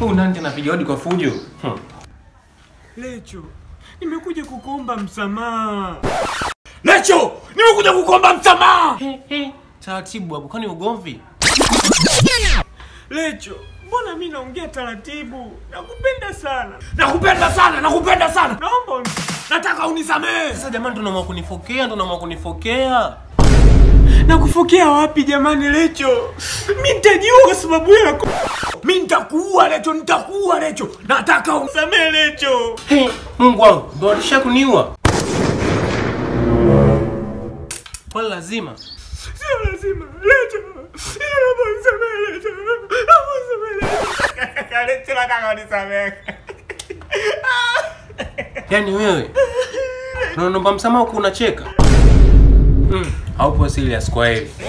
Huyu nani tena piga hodi kwa fujo? Hmm. Lecho, nimekuja kukuomba msamaha. Lecho, nimekuja kukuomba msamaha. He, he. Taratibu hapo, kwani ugomvi? Lecho, mbona mi naongea taratibu? Nakupenda sana. Nakupenda sana, nakupenda sana. Naomba uni- Nataka unisamehe. Sasa jamani, tunaamua kunifokea, ndo naamua kunifokea. nakufokea wapi jamani Lecho? Mi nitajiua kwa sababu yako. Mimi nitakuua Lecho, nitakuua Lecho. Nataka un... Samehe Lecho. He, Mungu wangu, ndo alisha kuniua. Kwani lazima? Sio lazima. Lecho. Naomba unisamehe Lecho. Naomba unisamehe Lecho. Lecho nataka unisamehe. Yaani wewe unaomba msamaha huku unacheka? Mm, haupo serious kwa hili.